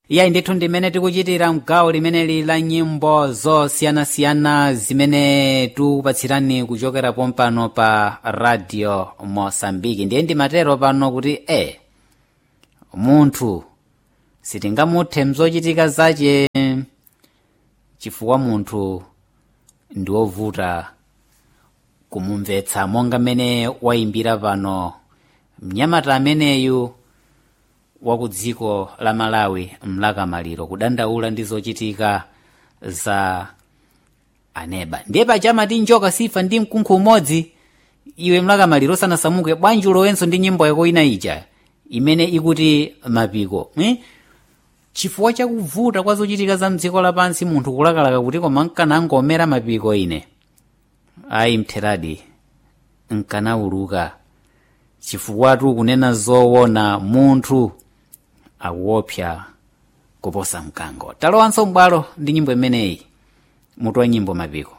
iyayi ndithu ndimene tikuchitira mgawo limeneli la nyimbo zosiyanasiyana zimene tikupatsirani kuchokera pompano pa radio mosambiki ndiye ndimatero pano kuti e munthu sitingamuthe mzochitika zace chifukwa munthu ndi wovuta kumumvetsa monga mmene wayimbira pano mnyamata ameneyu wa ku dziko la malawi mlakamaliro kudandaula ndi zochitika za aneba ndiye pachamati njoka sifa ndi mkunkhu umodzi iwe mlakamaliro osanasamuke bwanji ulowenso ndi nyimbo yako ina ija imene ikuti mapiko eh? chifukwa chakuvuta kwa zochitika za mdziko lapansi munthu kulakalaka kuti koma nkanangomera mapiko ine ayi mtheradi nkanawuluka chifukwa kunena zoona munthu akuopsa kuposa mkango talowanso m'bwalo ndi nyimbo imeneyi mutu wa nyimbo mapiko